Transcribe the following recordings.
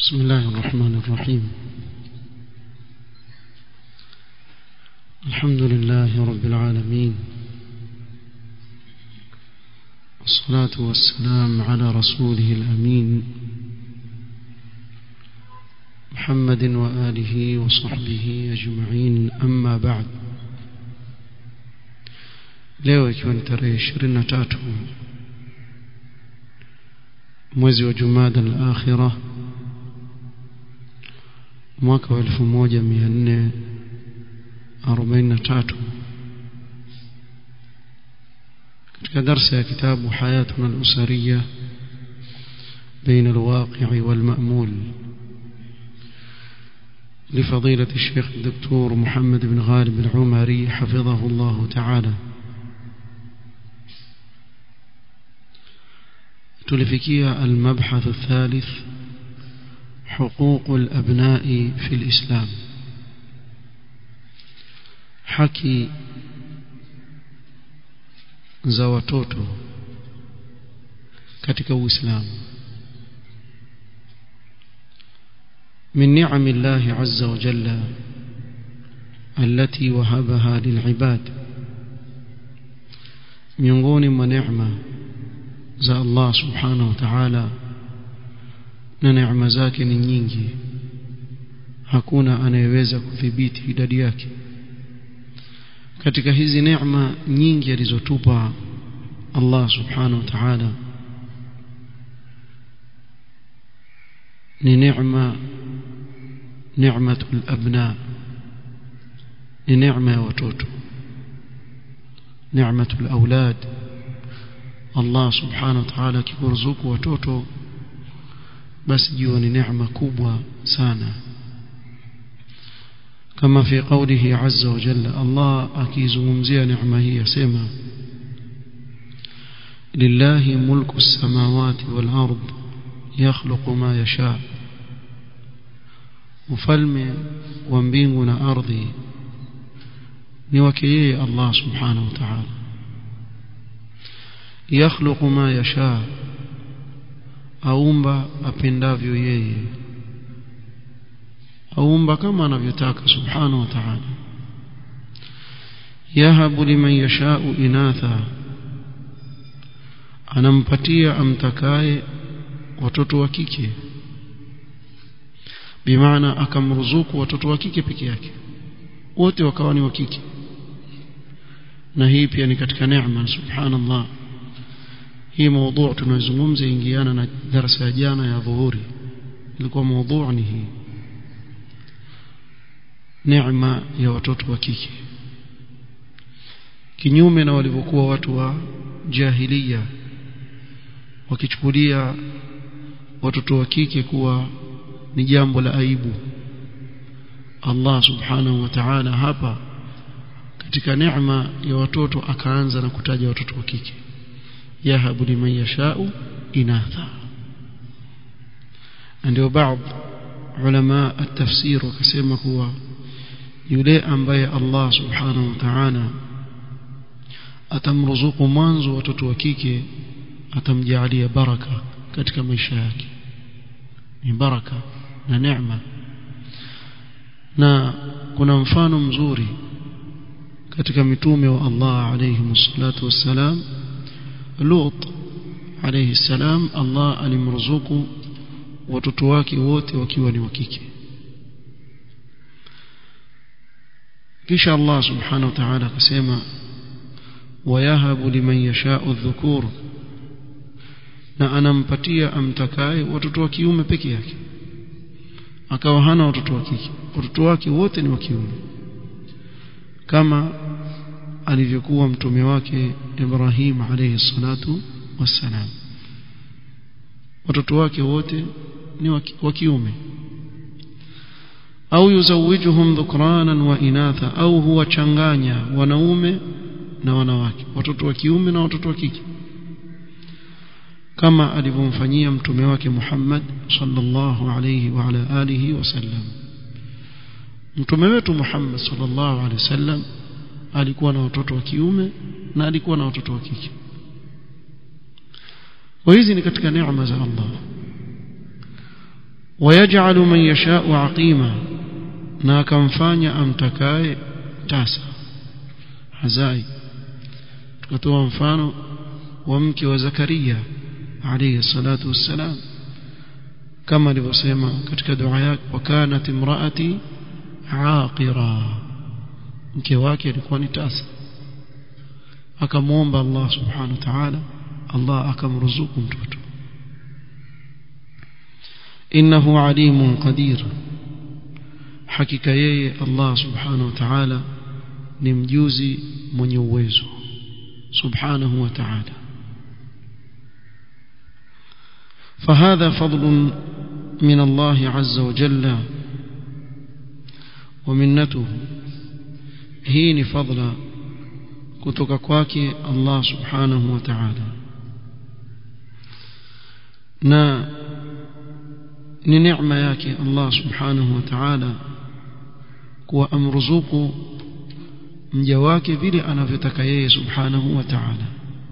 بسم الله الرحمن الرحيم الحمد لله رب العالمين والصلاة والسلام على رسوله الأمين محمد وآله وصحبه أجمعين أما بعد leo ikiwa ni tarehe ishirini na tatu mwezi wa jumada al akhira mwaka wa elfu moja mia nne arobaini na tatu katika darsa ya kitabu hayatuna alusariya بين الواقع والمأمول لفضيلة الشيخ الدكتور محمد بن غالب العمري حفظه الله تعالى تلفكية المبحث الثالث حقوق الأبناء في الإسلام حكي za watoto katika Uislamu من نعم الله عز وجل التي وهبها للعباد miongoni mwa neema za Allah subhanahu wa ta'ala na neema zake ni nyingi hakuna anayeweza kudhibiti idadi yake katika hizi neema nyingi alizotupa Allah subhanahu wa ta'ala ni neema neematul abna ni neema ya watoto neematul aulad Allah subhanahu wa ta'ala akikuruzuku watoto basi jua ni neema kubwa sana kama fi qawlihi azza wa jalla Allah akizungumzia neema hii yasema lillahi mulku as-samawati wal ard yakhluqu ma yasha ufalme wa mbingu na ardhi ni wake yeye Allah subhanahu wa ta'ala yakhluqu ma yasha aumba apendavyo yeye aumba kama anavyotaka subhanahu wa ta'ala yahabu liman yashau inatha anampatia amtakaye watoto wa kike bimaana akamruzuku watoto wa kike peke yake wote wakawa ni wa kike na hii pia ni katika neema subhanallah hii mada tunazungumza ingiana na darasa ya jana ya dhuhuri ilikuwa mada ni hii neema ya watoto wa kike kinyume na walivyokuwa watu wa jahiliya wakichukulia watoto wa kike kuwa ni jambo la aibu Allah subhanahu wa ta'ala hapa katika neema ya watoto akaanza na kutaja watoto wa kike yahabu liman yashau inatha ndio baadhi ulama at-tafsir wakasema kuwa yule ambaye Allah subhanahu wa ta'ala atamruzuku mwanzo watoto wa kike atamjalia baraka katika maisha yake ni baraka na neema na kuna mfano mzuri katika mitume wa Allah alayhi salatu wassalam Lut alayhi salam Allah alimruzuku watoto wake wote wakiwa ni wa kike kisha Allah subhanahu wa ta'ala akasema wayahabu liman yasha'u dhukur na anampatia amtakaye watoto wa kiume peke yake akawa hana watoto wa kike watoto wake wote ni wa kiume kama alivyokuwa mtume wake Ibrahim alayhi salatu wassalam watoto wake wote ni wa kiume au yuzawijuhum dhukranan wa inatha au huwachanganya wanaume na wanawake watoto wa kiume na watoto wa kike kama alivyomfanyia mtume wake Muhammad sallallahu alayhi wa ala alihi wasallam mtume wetu Muhammad sallallahu alayhi wasallam alikuwa na watoto wa kiume na alikuwa na watoto wa kike kwa hizi ni katika neema za Allah ويجعل من يشاء عقيما na akamfanya amtakaye tasa hazai tukatoa mfano wa mke wa Zakaria alayhi salatu wassalam kama alivyosema katika dua yake wakanat imraati aqira mke wake alikuwa ni tasa akamwomba Allah subhanahu wa ta'ala Allah akamruzuku mtoto innahu alimun qadir hakika yeye Allah subhanahu wa ta'ala ni mjuzi mwenye uwezo subhanahu wa ta'ala فهذا فضل من الله عز وجل ومنته هين فضل kutoka kwake Allah subhanahu wa ta'ala na ni neema yake Allah subhanahu wa ta'ala kuwa amruzuku mja wake vile anavyotaka yeye subhanahu wa ta'ala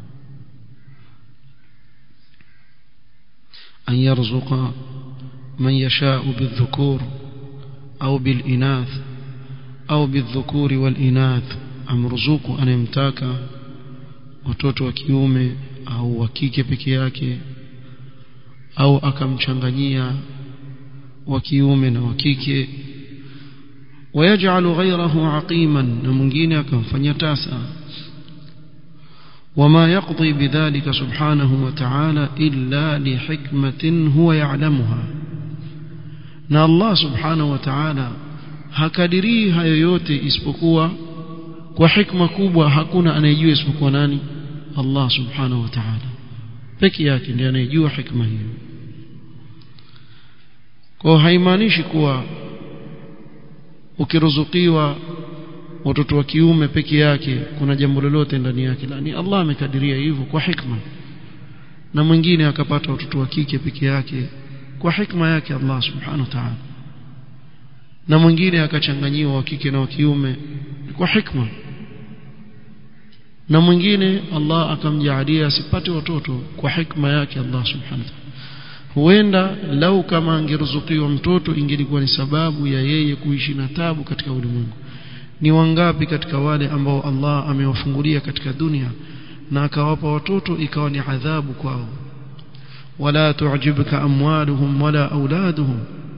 أن يرزق من يشاء بالذكور أو بالإناث أو بالذكور والإناث amruzuku anemtaka watoto wa kiume au wa kike peke yake au akamchanganyia wa kiume na wa kike ويجعل غيره عقيما na mwingine akamfanya tasa وما يقضي بذلك سبحانه وتعالى إلا لحكمة هو يعلمها na Allah subhanahu wa ta'ala hakadirii hayo yote isipokuwa kwa hikma kubwa hakuna anayejua isipokuwa nani Allah subhanahu wa ta'ala peke yake ndiye anayejua hikma hiyo kwa haimaanishi kuwa ukiruzukiwa watoto wa kiume peke yake kuna jambo lolote ndani yake la ni Allah amekadiria hivyo kwa hikma na mwingine akapata watoto wa kike peke yake kwa hikma yake Allah subhanahu wa ta'ala na mwingine akachanganyiwa wa kike na wa kiume kwa hikma na mwingine Allah akamjaalia asipate watoto kwa hikma yake Allah subhanahu wa ta'ala huenda lau kama angeruzukiwa mtoto ingelikuwa ni sababu ya yeye kuishi na tabu katika ulimwengu ni wangapi katika wale ambao Allah amewafungulia katika dunia na akawapa watoto ikawa ni adhabu kwao wala tu'jibka amwaluhum wala auladuhum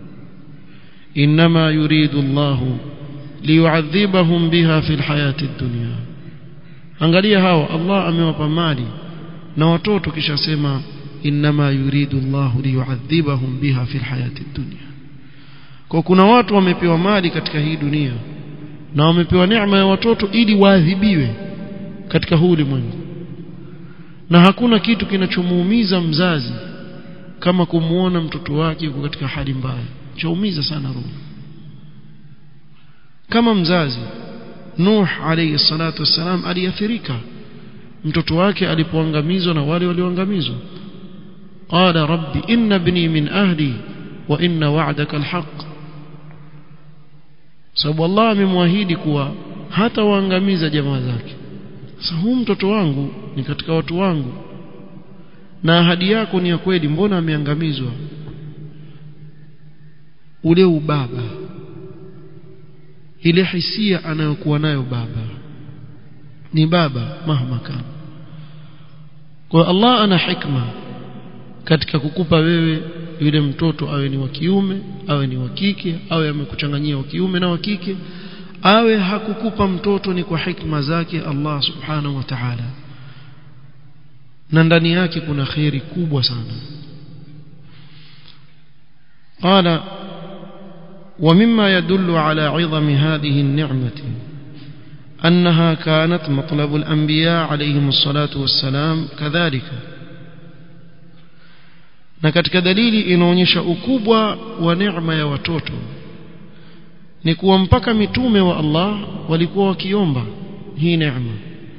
inma yuridu Allah liyu'adhibahum biha fil hayati dunya angalia hao Allah amewapa mali na watoto kisha sema inma yuridu Allah liyu'adhibahum biha fil hayati dunya kwa kuna watu wamepewa mali katika hii dunia na wamepewa neema ya watoto ili waadhibiwe katika huu ulimwengu na hakuna kitu kinachomuumiza mzazi kama kumuona mtoto wake yuko katika hali mbaya chaumiza sana roho kama mzazi Nuh alayhi salatu wassalam aliathirika mtoto wake alipoangamizwa na wale walioangamizwa qala rabbi inna ibni min ahli wa inna wa'daka alhaq sababu Allah amemwahidi kuwa hata waangamiza jamaa zake sasa huu mtoto wangu ni katika watu wangu na ahadi yako ni ya kweli mbona ameangamizwa ule ubaba ile hisia anayokuwa nayo baba ni baba mahma kana kwa Allah ana hikma katika kukupa wewe yule mtoto awe ni wa kiume awe ni wa kike awe amekuchanganyia wa kiume na wa kike awe hakukupa mtoto ni kwa hikma zake Allah subhanahu wa ta'ala na ndani yake kuna khairi kubwa sana قال ومما يدل على عظم هذه النعمة أنها كانت مطلب الأنبياء عليهم الصلاة والسلام كذلك na katika dalili inaonyesha ukubwa wa neema ya watoto ni kuwa mpaka mitume wa Allah walikuwa wakiomba hii neema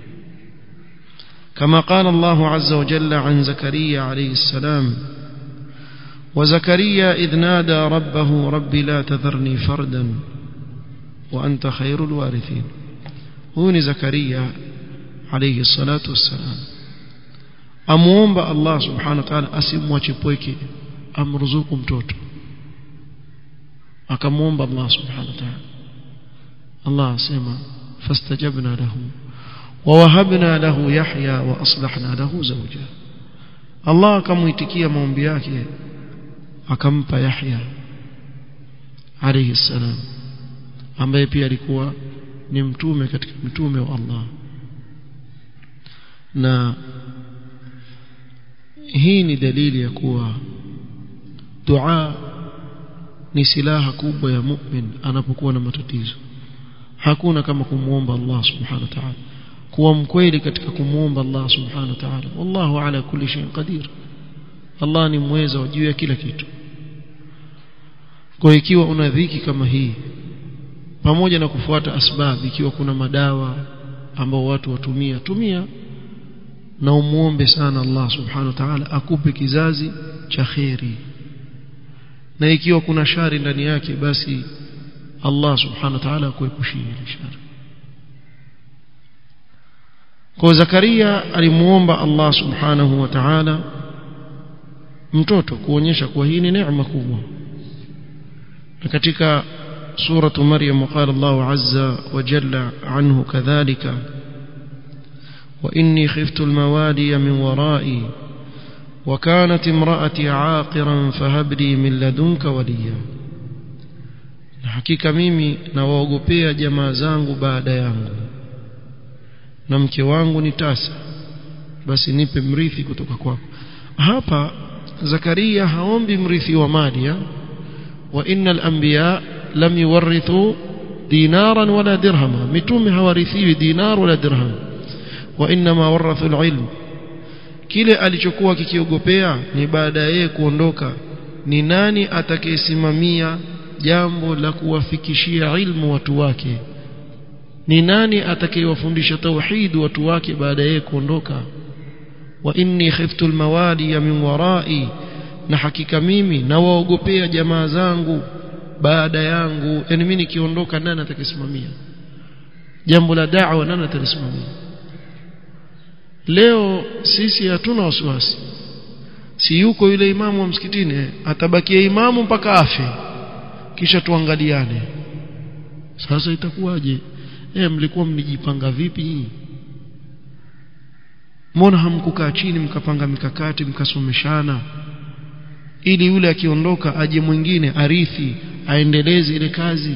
كما قال الله عز وجل عن زكريا عليه السلام وزكريا إذ نادى ربه رب لا تذرني فردا وأنت خير الوارثين هون زكريا عليه الصلاة والسلام amuomba Allah subhanahu wa ta'ala asimwache pweke amruzuku mtoto akamwomba Allah subhanahu wa ta'ala Allah asema fastajabna lahu ووهبنا له يحيى واصلحنا له زوجا الله akamuitikia maombi yake akampa Yahya alayhi salam ambaye pia alikuwa ni mtume katika mitume wa Allah na hii ni dalili ya kuwa dua ni silaha kubwa ya mu'min anapokuwa na matatizo hakuna kama kumuomba Allah subhanahu wa ta'ala kuwa mkweli katika kumuomba Allah subhanahu wa ta'ala wallahu ala kulli shay'in qadir Allah ni mweza juu ya kila kitu kwa ikiwa una dhiki kama hii pamoja na kufuata asbab ikiwa kuna madawa ambao watu watumia tumia na umuombe sana Allah subhanahu wa ta'ala akupe kizazi cha kheri na ikiwa kuna shari ndani yake basi Allah subhanahu wa ta'ala akuepushie shari kwa Zakaria alimuomba Allah subhanahu wa ta'ala mtoto kuonyesha kuwa hii ni neema kubwa na katika suratu Maryam qala Allah azza wa jalla anhu kadhalika wa inni khiftu almawaliya min wara'i وكانت امرأتي عاقرا فهب لي من لدنك وليا na hakika mimi nawaogopea jamaa zangu baada yangu na mke wangu ni tasa basi nipe mrithi kutoka kwako hapa Zakaria haombi mrithi wa mali ya wa innal anbiya lam yuwarithu dinaran wala dirhama mitume hawarithiwi dinar wala dirham wa inma warathu alilm kile alichokuwa kikiogopea ni baada ya yeye kuondoka ni nani atakayesimamia jambo la kuwafikishia ilmu watu wake ni nani atakayewafundisha tauhid watu wake baada ya kuondoka wa inni khiftu almawali min warai na hakika mimi nawaogopea jamaa zangu baada yangu yani mimi nikiondoka nani atakayesimamia jambo la da'wa nani atalisimamia leo sisi hatuna wasiwasi si yuko yule imamu wa msikitini atabakia imamu mpaka afe kisha tuangaliane sasa itakuwaje eh mlikuwa mnijipanga vipi mbona hamkukaa chini mkapanga mikakati mkasomeshana ili yule akiondoka aje mwingine arithi aendeleze ile kazi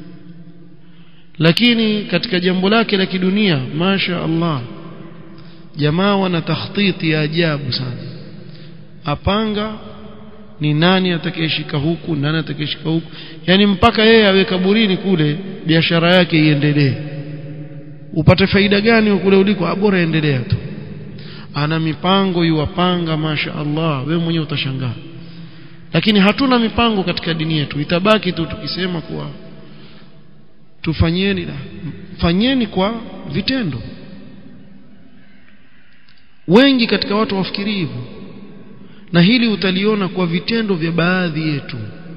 lakini katika jambo lake la kidunia masha Allah jamaa wana takhtiti ya ajabu sana apanga ni nani atakayeshika huku nani atakayeshika huku yani mpaka yeye awe kaburini kule biashara yake iendelee upate faida gani kule uliko bora endelea tu ana mipango yuwapanga masha Allah wewe mwenyewe utashangaa lakini hatuna mipango katika dini yetu itabaki tu tukisema kuwa tufanyeni fanyeni kwa vitendo wengi katika watu wafikiri hivyo na hili utaliona kwa vitendo vya baadhi yetu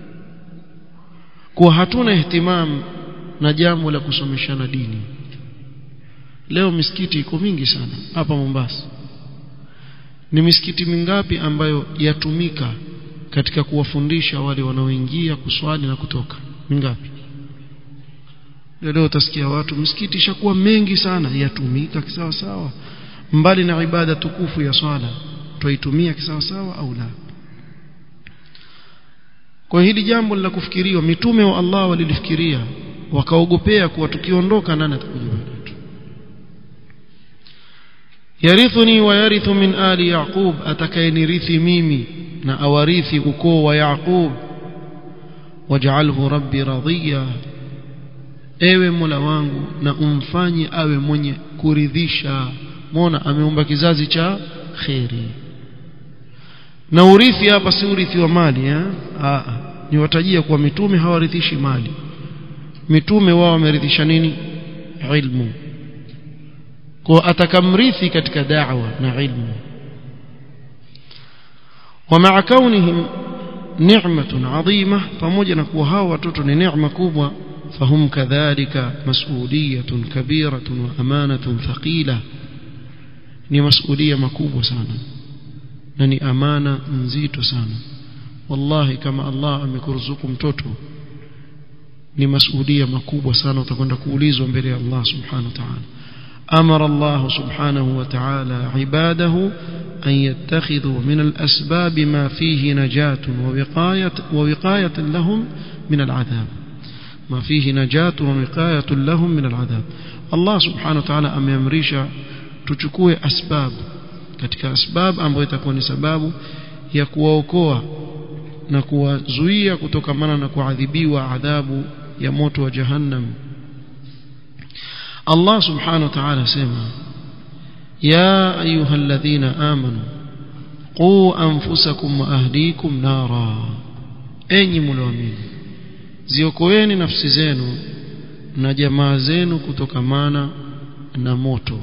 kwa hatuna ihtimam na jambo la kusomeshana dini leo misikiti iko mingi sana hapa Mombasa ni misikiti mingapi ambayo yatumika katika kuwafundisha wale wanaoingia kuswali na kutoka mingapi leo utasikia watu msikiti ishakuwa mengi sana yatumika kisawa sawa mbali na ibada tukufu ya swala twaitumia kisawa sawa au la kwa hili jambo la kufikiriwa mitume wa Allah walilifikiria wakaogopea kuwa tukiondoka nani atakuja baada yarithuni wa yarithu min ali yaqub atakayenirithi mimi na awarithi ukoo wa yaqub waj'alhu rabbi radhiya ewe mola wangu na umfanye awe mwenye kuridhisha muona ameumba kizazi cha khairi na urithi hapa si urithi wa mali eh ah ni watajia kuwa mitume hawarithishi mali mitume wao wamerithisha nini ilmu kwa atakamrithi katika da'wa na ilmu ومع كونهم نعمة عظيمة pamoja na kuwa hao watoto ni neema kubwa فهم كذلك مسؤولية كبيرة وأمانة ثقيلة ni masulia makubwa sana na ni amana nzito sana wallahi kama Allah amekuruzuku mtoto ni masuhudia makubwa sana utakwenda kuulizwa mbele ya Allah subhanahu wa ta'ala amara Allah subhanahu wa ta'ala ibadahu an yattakhidhu min al-asbab ma fihi najatun wa wiqayat wa wiqayatan lahum min al-'adhab ma fihi najatun wa wiqayatun lahum min al-'adhab Allah subhanahu wa ta'ala ameamrisha tuchukue asbab katika asbab ambayo itakuwa ni sababu ya kuwaokoa na kuwazuia kutokamana na kuadhibiwa adhabu ya moto wa jahannam Allah subhanahu wa ta'ala sema ya ayyuhalladhina amanu qu anfusakum wa ahlikum nara enyi mlioamini ziokoeni nafsi zenu na jamaa zenu kutokamana na moto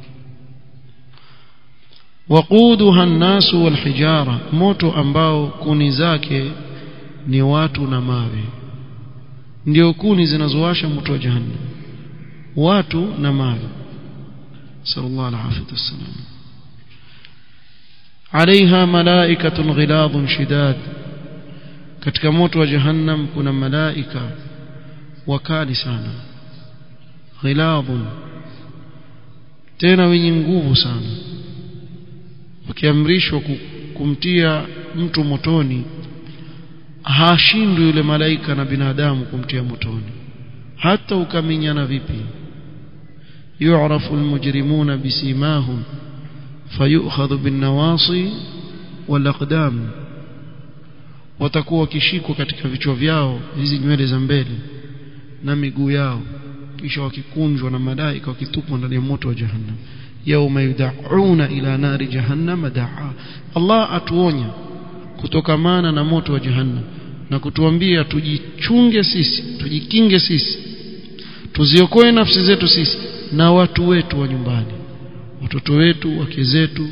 waquduha an-nasu wal hijara moto ambao kuni zake ni watu na mawe ndio kuni zinazowasha moto wa jahannam watu na mawe sallallahu alaihi wasallam عليها ملائكة غلاظ شداد katika moto wa jahannam kuna malaika wakali sana ghilabun tena wenye nguvu sana wakiamrishwa kumtia mtu motoni hashindwi yule malaika na binadamu kumtia motoni hata ukaminyana vipi yu'rafu almujrimuna bisimahum fayu'khadhu bin-nawasi wal-aqdam watakuwa wakishikwa katika vichwa vyao hizi nywele za mbele na miguu yao kisha wakikunjwa na malaika wakitupwa ndani ya moto wa jahannam yauma yud'auna ila nari jahannam da'a Allah atuonya kutokamana na moto wa jahannam na kutuambia tujichunge sisi tujikinge sisi tuziokoe nafsi zetu sisi na watu wetu wa nyumbani watoto wetu wake zetu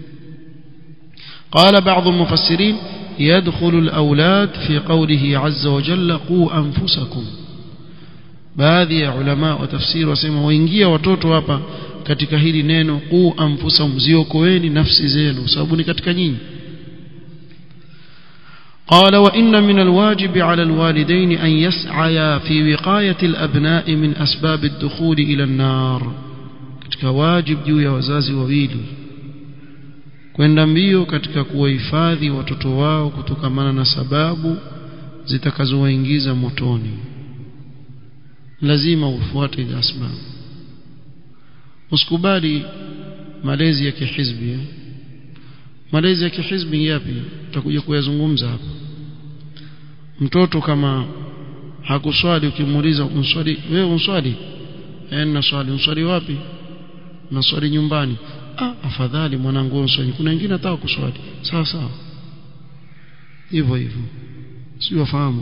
قال بعض المفسرين يدخل الأولاد في قوله عز وجل قوا أنفسكم baadhi ya ulama wa tafsiri wasema waingia watoto hapa katika hili neno qu anfusahum ziokoeni nafsi zenu sababu ni katika nyinyi قال وإن من الواجب على الوالدين أن يسعيا في وقاية الأبناء من أسباب الدخول إلى النار katika wajib juu ya wazazi wawili kwenda mbio katika kuwahifadhi watoto wao kutokamana na sababu zitakazowaingiza motoni lazima ufuate hizo asbab usikubali malezi ya kihizbi eh? malezi ya kihizbi yapi tutakuja kuyazungumza hapa mtoto kama hakuswali ukimuuliza unswali wewe unswali eh na swali unswali wapi na swali nyumbani ah afadhali mwanangu unswali kuna wengine hata kuswali sawa sawa hivyo hivyo sio wafahamu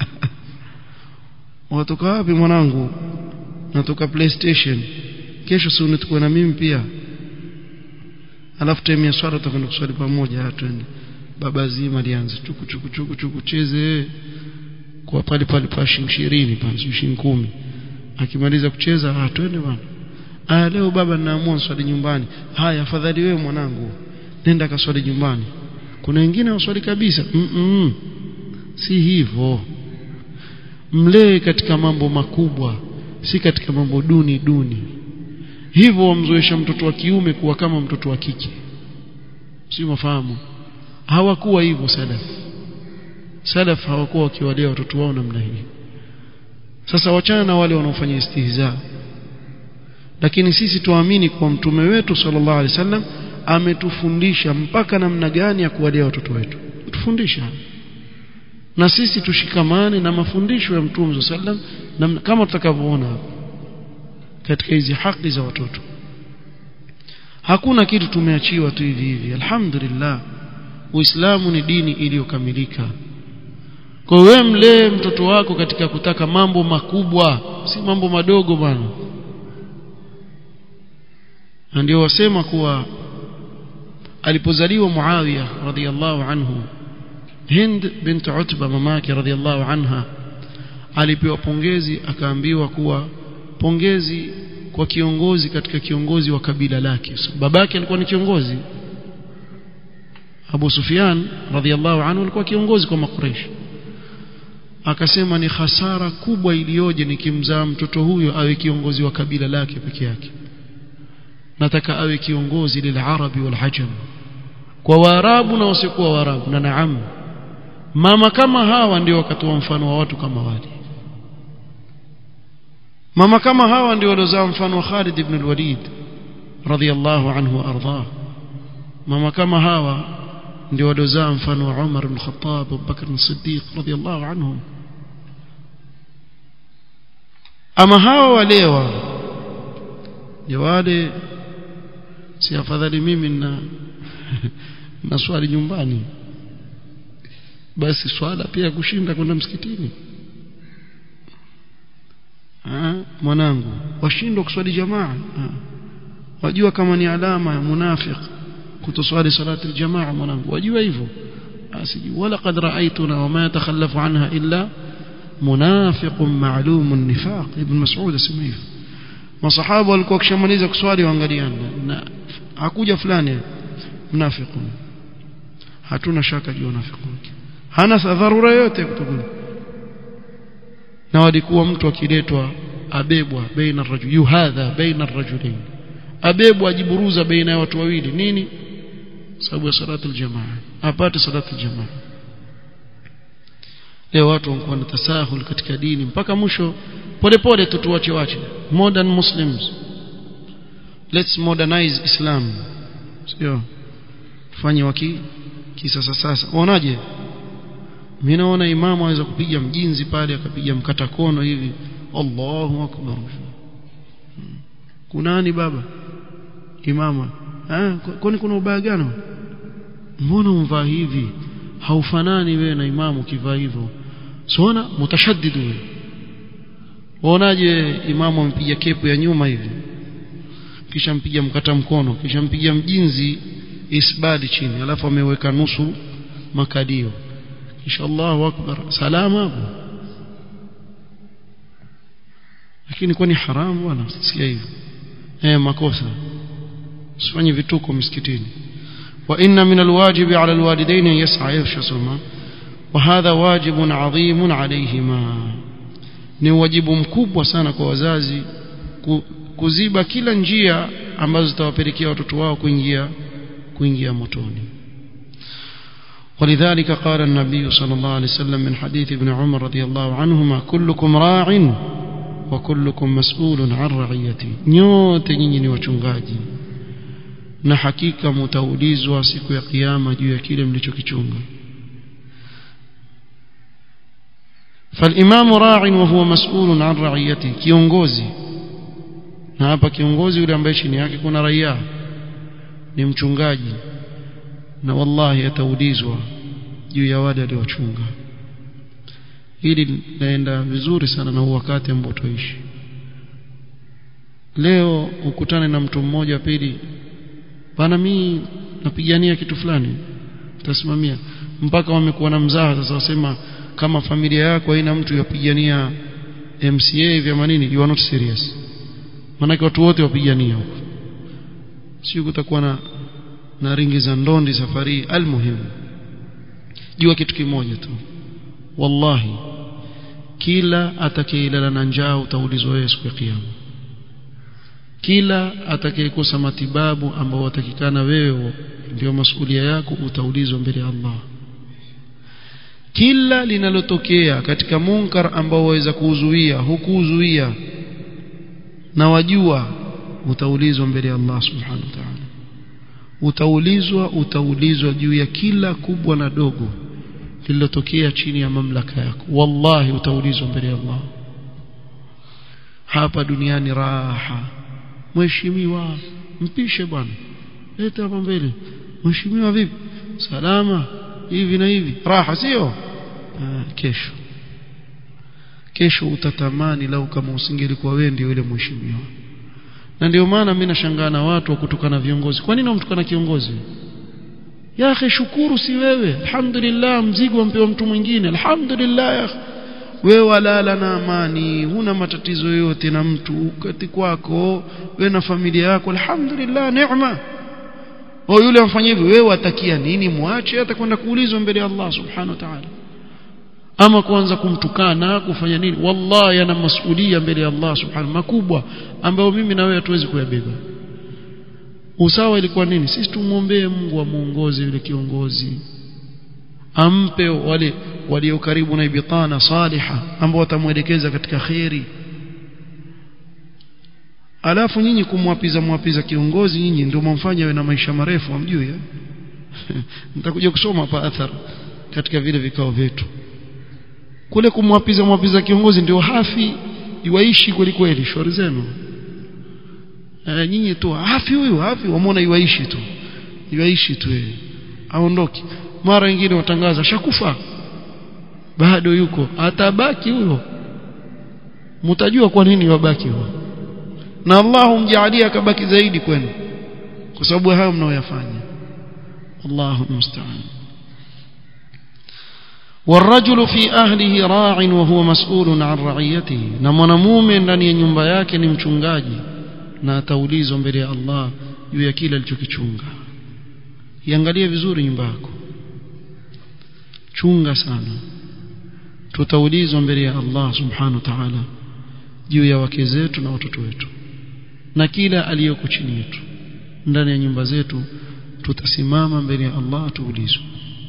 watoka wapi mwanangu natoka playstation kesho si unitukue na mimi pia alafu time ya swala tutakwenda kuswali pamoja twende baba zima lianze chuku chuku chuku chuku cheze kwa pale pale pa shilingi 20 pale shilingi 10 akimaliza kucheza ah twende bwana ah leo baba ninaamua swali nyumbani haya afadhali wewe mwanangu nenda kaswali nyumbani kuna wengine waswali kabisa mm -mm. si hivyo mlee katika mambo makubwa si katika mambo duni duni hivyo wamzoesha mtoto wa kiume kuwa kama mtoto wa kike si mafahamu hawakuwa hivyo salaf salaf hawakuwa wakiwalea watoto wao namna hii sasa wachana na wale wanaofanya istihza lakini sisi tuamini kwa mtume wetu sallallahu alaihi wasallam ametufundisha mpaka namna gani ya kuwalea watoto wetu tufundisha na sisi tushikamane na mafundisho ya mtume sallam kama tutakavyoona katika hizi haki za watoto hakuna kitu tumeachiwa tu hivi hivi alhamdulillah uislamu ni dini iliyokamilika kwa wewe mlee mtoto wako katika kutaka mambo makubwa si mambo madogo bwana na ndio wasema kuwa alipozaliwa Muawiya radhiallahu anhu Hind bint Utba mamake radhiallahu anha alipewa pongezi akaambiwa kuwa pongezi kwa kiongozi katika kiongozi wa kabila lake so, babake alikuwa ni kiongozi Abu Sufyan radhiallahu anhu alikuwa kiongozi kwa Makuraish akasema ni hasara kubwa iliyoje nikimzaa mtoto huyo awe kiongozi wa kabila lake peke yake nataka awe kiongozi lilarabi walhajam kwa waarabu na wasiokuwa waarabu na naam mama kama hawa ndio wakatoa mfano wa watu kama wale mama kama hawa ndio waliozaa mfano wa Khalid ibn al-Walid radiyallahu anhu wa ardhah mama kama hawa ndio waliozaa mfano wa Umar ibn Khattab Abu Bakr as-Siddiq radiyallahu anhum ama hawa walewa ni wale si afadhali mimi na na swali nyumbani basi swala pia kushinda kwenda msikitini ah mwanangu washindwa kuswali jamaa wajua kama ni alama ya munafiq kutoswali salati aljamaa mwanangu wajua hivyo asiji wala qad ra'aytuna wama yatakhallafu anha illa munafiq ma'lum an-nifaq ibn mas'ud asema hivyo masahaba walikuwa kishamaliza kuswali waangaliana na hakuja fulani mnafiqun hatuna shaka juu unafiki wake hana dharura yote kutokuja na walikuwa mtu akiletwa abebwa baina rajul yuhadha baina rajulain abebwa ajiburuza baina ya watu wawili nini sababu ya salatu aljamaa apate salatu aljamaa leo watu wanakuwa na tasahul katika dini mpaka mwisho polepole tu tuwache wache modern muslims let's modernize islam sio tufanye waki kisasa sasa unaonaje mimi naona imamu anaweza kupiga mjinzi pale akapiga mkata kono hivi Allahu akbar kunani baba imama eh kwani kuna ubaya gani mbona umvaa hivi haufanani wewe na imamu kivaa hivyo siona mutashaddidu wewe waonaje imamu ampiga kepu ya nyuma hivi kisha mpiga mkata mkono kisha mpiga mjinzi isbadi chini alafu ameweka nusu makadio kisha Allahu akbar salama hapo lakini kwani haramu bwana sikia hivyo eh makosa usifanye vituko msikitini wa inna min alwajibi ala alwalidain an yas'a yashsuma wa hadha wajibun adhimun alayhima ni wajibu mkubwa sana kwa wazazi kuziba kila njia ambazo zitawapelekea watoto wao kuingia kuingia motoni ولذلك قال النبي صلى الله عليه وسلم من حديث ابن عمر رضي الله عنهما كلكم راع وكلكم مسؤول عن رعيته nyote nyinyi ni wachungaji na hakika mtaulizwa siku ya kiyama juu ya kile mlichokichunga فالامام راع وهو مسؤول عن رعيته kiongozi na hapa kiongozi yule ambaye chini yake kuna raia ni mchungaji na wallahi ataulizwa juu ya wale aliochunga hili linaenda vizuri sana na wakati ambao tuishi leo ukutane na mtu mmoja pili bana mimi napigania kitu fulani utasimamia mpaka wamekuwa na mzaha sasa wasema kama familia yako haina mtu yapigania MCA vya manini you are not serious maana watu wote wapigania huko sio kutakuwa na na ringi za ndondi safari almuhimu jua kitu kimoja tu wallahi kila atakayelala na njaa utaulizwa wewe siku ya kiyama kila atakayekosa matibabu ambao watakikana wewe ndio masulia yako utaulizwa mbele ya Allah kila linalotokea katika munkar ambao waweza kuuzuia hukuuzuia na wajua utaulizwa mbele ya Allah subhanahu wa ta'ala utaulizwa utaulizwa juu ya kila kubwa na dogo lililotokea chini ya mamlaka yako wallahi utaulizwa mbele ya Allah hapa duniani raha mheshimiwa mpishe bwana leta hapa mbele mheshimiwa vipi salama hivi na hivi raha sio kesho kesho utatamani lau kama usingelikuwa wewe ndio yule mheshimiwa na ndio maana mimi nashangaa na watu wa kutukana viongozi kwa nini wamtukana kiongozi ya akhi shukuru si wewe alhamdulillah mzigo ampewa mtu mwingine alhamdulillah ya wewe walala na amani huna matatizo yoyote na mtu kati kwako wewe na familia yako alhamdulillah neema au yule amfanyia hivyo wewe watakia nini muache atakwenda kuulizwa mbele ya Allah subhanahu wa ta'ala ama kuanza kumtukana kufanya nini wallahi ana masuhulia mbele ya Allah subhanahu makubwa ambayo mimi na wewe hatuwezi kuyabeba usawa ilikuwa nini sisi tumuombee Mungu amuongoze yule kiongozi ampe wale walio karibu na ibtana saliha ambao watamuelekeza katika khairi alafu nyinyi kumwapiza mwapiza kiongozi nyinyi ndio mumfanya awe na maisha marefu amjui eh? nitakuja kusoma hapa athar katika vile vikao vyetu kule kumwapiza mwapiza kiongozi ndio hafi iwaishi kweli kweli shauri zenu e, nyinyi tu hafi huyu hafi wamwona iwaishi tu iwaishi tu yeye aondoki mara nyingine watangaza shakufa bado yuko atabaki huyo mtajua kwa nini wabaki huyo na Allah humjaalia akabaki zaidi kwenu kwa sababu hayo mnaoyafanya Allahu musta'an والرجل في أهله راع وهو مسؤول عن رعيته na mwanamume ndani ya nyumba yake ni mchungaji na ataulizwa mbele ya Allah juu ya kile alichokichunga iangalie vizuri nyumba yako chunga sana tutaulizwa mbele ya Allah subhanahu wa ta'ala juu ya wake zetu na watoto wetu na kila aliyoko chini yetu ndani ya nyumba zetu tutasimama mbele ya Allah tuulizwe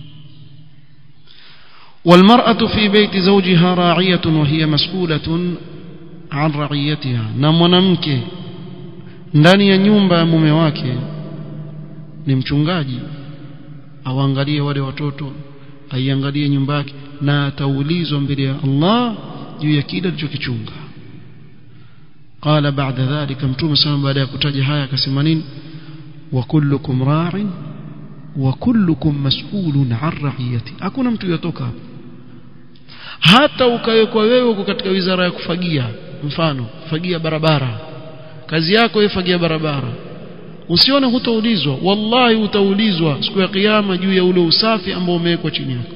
والمرأة في بيت زوجها راعية وهي مسؤولة عن رعيتها na mwanamke ndani ya nyumba ya mume wake ni mchungaji awaangalie wale watoto aiangalie nyumba yake na ataulizwa mbele ya Allah juu ya kile alichokichunga قال بعد ذلك mtume sana baada ya kutaja haya akasema nini wa kullukum ra'in wa kullukum mas'ulun 'an ra'iyati hakuna mtu yotoka hapo hata ukawekwa wewe uko katika wizara ya kufagia mfano fagia barabara kazi yako wewe fagia barabara usione hutaulizwa wallahi utaulizwa siku ya kiyama juu ya ule usafi ambao umewekwa chini yako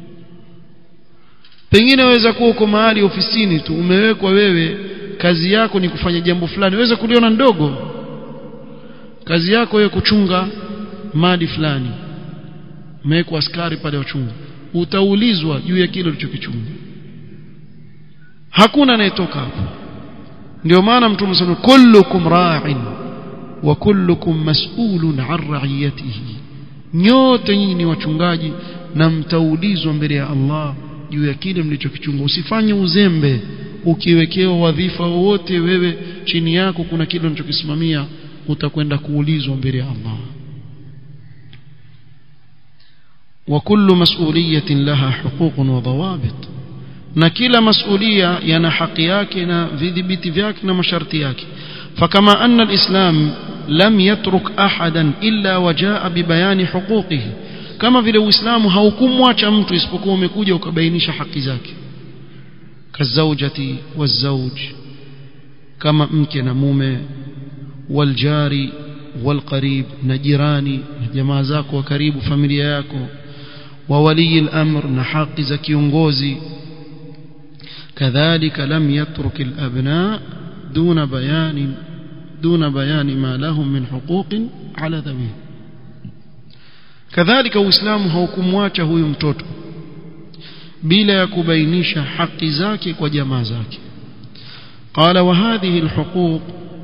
pengine waweza kuwa uko mahali ofisini tu umewekwa wewe kazi yako ni kufanya jambo fulani waweza kuliona ndogo kazi yako wewe kuchunga mali fulani umewekwa askari pale wachunga utaulizwa juu ya kile ulichokichunga hakuna anayetoka hapo ndio maana mtume sana kullukum ra'in wa kullukum mas'ulun 'an ra'iyatihi nyote nyinyi ni wachungaji na mtaulizwa mbele ya Allah juu ya kile mlichokichunga usifanye uzembe ukiwekewa wadhifa wowote wewe chini yako kuna kile unachokisimamia utakwenda kuulizwa mbele ya Allah وكل مسؤولية لها حقوق وضوابط na kila masulia yana haki yake na vidhibiti vyake na masharti yake fakama anna alislam lam yatruk ahadan illa wajaa bibayani huquqihi kama vile uislamu haukumwacha mtu isipokuwa umekuja ukabainisha haki zake kazaujati wazauj kama mke na mume waljari walqarib na jirani na jamaa zako wa karibu familia yako wa wali al-amr na haki za kiongozi كذلك لم يترك الأبناء دون بيان دون بيان ما لهم من حقوق على ذويه كذلك uislamu haukumwacha huyu mtoto bila ya kubainisha haki zake kwa jamaa zake قال وهذه الحقوق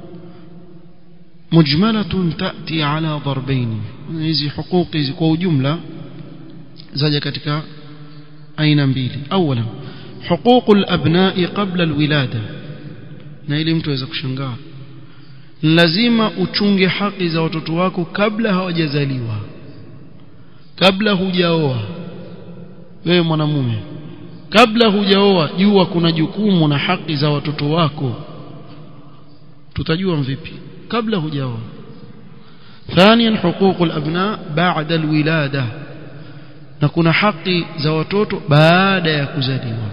مجملة تأتي على ضربين hizi حقوق hizi kwa ujumla zaja katika aina mbili اولا حقوق الأبناء قبل الولادة na ili mtu aweza kushangaa lazima uchunge haki za watoto wako kabla hawajazaliwa kabla hujaoa wewe mwanamume kabla hujaoa jua kuna jukumu na haki za watoto wako tutajua vipi kabla hujaoa ثانيا حقوق الأبناء بعد الولادة na kuna haki za watoto baada ya kuzaliwa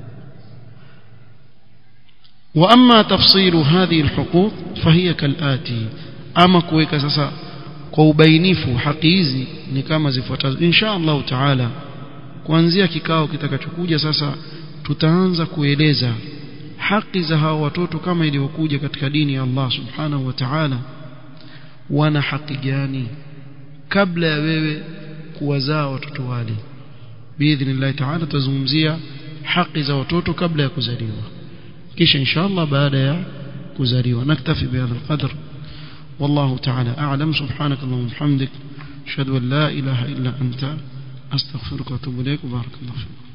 واما تفصيل هذه الحقوق فهي كالاتي اما kuweka sasa kwa ubainifu haki hizi ni kama zifuatazo insha Allah taala kuanzia kikao kitakachokuja sasa tutaanza kueleza haki za hawa watoto kama ilivyokuja katika dini ya Allah subhanahu wa ta'ala wana haki gani kabla ya wewe kuwazaa watoto wale biidhnillah ta'ala tuzungumzia haki za watoto kabla ya kuzaliwa kisha inshallah baada ya kuzaliwa naktafi bihadha alqadr والله تعالى أعلم سبحانك اللهم وبحمدك أشهد أن لا إله إلا أنت أستغفرك وأتوب إليك وبارك الله فيك